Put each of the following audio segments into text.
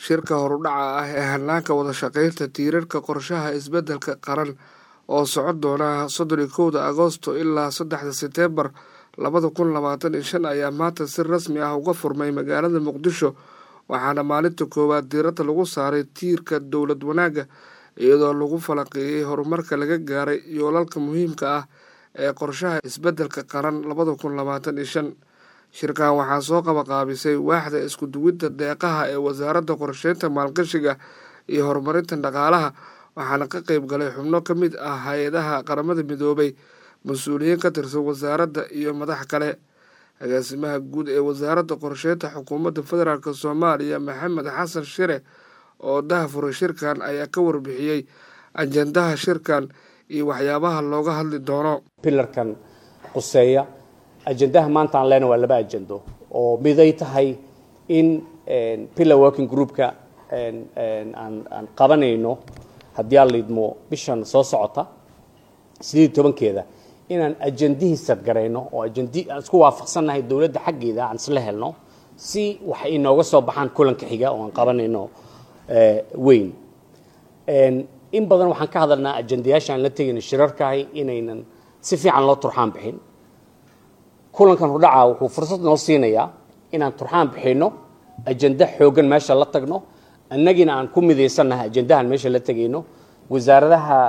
shirka horudhaca ah ee hanaanka wada shaqaynta tiirarka qorshaha isbeddelka qaran oo socon doona soddon iyo kowda agoosto ilaa saddexda seteembar labada kun labaatan iyo shan ayaa maanta si rasmi ah uga furmay magaalada muqdisho waxaana maalinta koowaad diiradda lagu saaray tiirka dowlad wanaagga iyadoo lagu falanqeeyey horumarka laga gaaray yoolalka muhiimka ah ee qorshaha isbeddelka qaran labada kun labaatan iyo shan shirkan waxaa soo qabaqaabisay waaxda isku duwidda deeqaha ee wasaaradda qorsheynta maalgashiga iyo horumarinta dhaqaalaha waxaana ka qeyb galay xubno ka mid ah hay-adaha qaramada midoobay mas-uuliyiin ka tirsan wasaaradda iyo madax kale agaasimaha guud ee wasaaradda qorsheynta xukuumadda federaalk soomaaliya maxamed xasan shire oo dahafuray shirkan ayaa ka warbixiyey ajendaha shirkan iyo waxyaabaha looga hadli doono pilarkan quseeya ajendaha maanta aan leenahay waa laba ajendo oo miday tahay in pillar working groupka aan qabanayno haddii aan liidmo bishan soo socota sideed tobankeeda inaan ajendihii sadgarayno oo ajendi aan isku waafaqsannahay dowladda xaggeeda aan isla helno si wax inooga soo baxaan kulanka xiga oo aan qabanayno weyn in badan waxaan ka hadalnaa ajendayaasha aan la tegayno shirarkahay inaynan si fiican loo turxaan bixin kulankan hudhaca wuxuu fursad noo siinayaa inaan turxaan bixinno ajenda xoogan meesha la tagno annagina aan ku midaysannahay ajendahan meesha la tegayno wasaaradaha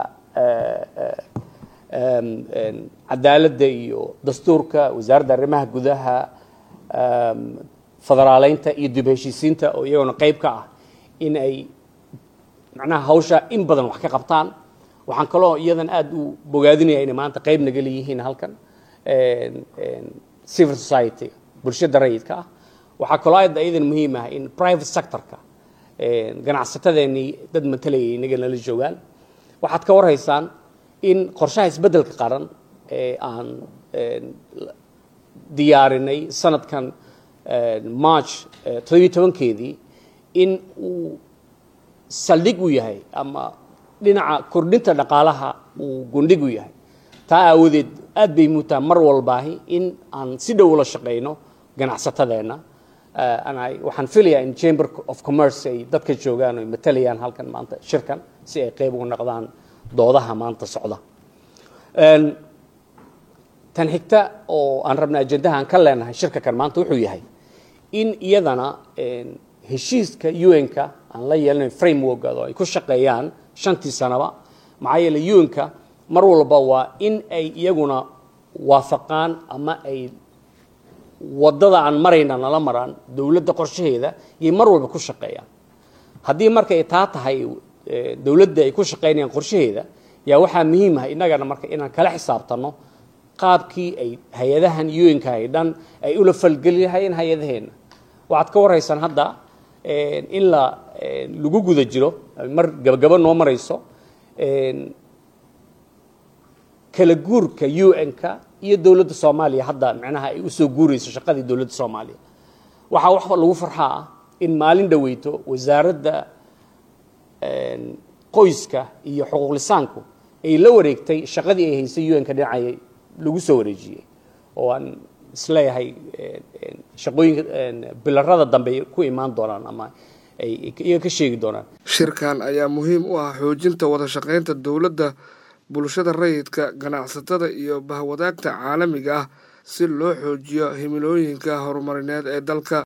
cadaaladda iyo dastuurka wasaaradda arrimaha gudaha federaaleynta iyo dib heshiisiinta oo iyagona qayb ka ah in ay macnaha hawsha in badan wax ka qabtaan waxaan kaloo iyadan aada u bogaadinaya inay maanta qayb naga leeyihiin halkan civil society bulshada rayidka ah waxaa kaloo aad iyadan muhiim ah in private sectorka ganacsatadeenii dad matalayay inaga nala joogaan waxaad ka warhaysaan in qorshaha isbeddelka qaran ee aan diyaarinay sanadkan march toddobiyo tobankeedii in uu saldhig u yahay ama dhinaca kordhinta dhaqaalaha uu gundhig u yahay taa aawadeed aad bay muutaa mar walbaahi in aan si dhow ula shaqayno ganacsatadeenna waxaan filayaa in chamber of commerce ay dadka joogaan o matalayaan halkan maanta shirkan si ay qayb uga noqdaan doodaha maanta socda tan xigta oo aan rabna ajendaha aan ka leenahay shirka kan maanta wuxuu yahay in iyadana heshiiska un-ka aan la yeelanayn frameworkad oo ay ku shaqeeyaan shantii sanaba maxaa yeele un-ka mar walba waa in ay iyaguna waafaqaan ama ay wadada aan marayna nala maraan dowladda qorshaheeda yay mar walba ku shaqeeyaan haddii marka ay taa tahay dowladda ay ku shaqaynayaan qorshaheeda yaa waxaa muhiim ah innagana marka inaan kala xisaabtanno qaabkii ay hay-adahan un-ka ay dhan ay ula falgeli lahayeen hay-adaheenna waxaad ka warhaysaan hadda in la lagu guda jiro mar gabagabo noo marayso kala guurka un-ka iyo dowladda soomaaliya hadda micnaha ay usoo guurayso shaqadii dowladda soomaaliya waxaa wax lagu farxaa ah in maalin dhaweyto wasaaradda qoyska iyo xuquuqlisaanku ay la wareegtay shaqadii ay haysay un-ka dhinacay lagu soo wareejiyey oo aan isleeyahay shaqooyinka bilarada dambe ay ku imaan doonaan ama ay iyaga ka sheegi doonaan shirkan ayaa muhiim u ah xoojinta wada shaqaynta dowladda bulshada rayidka ganacsatada iyo bahwadaagta caalamiga ah si loo xoojiyo himilooyinka horumarineed ee dalka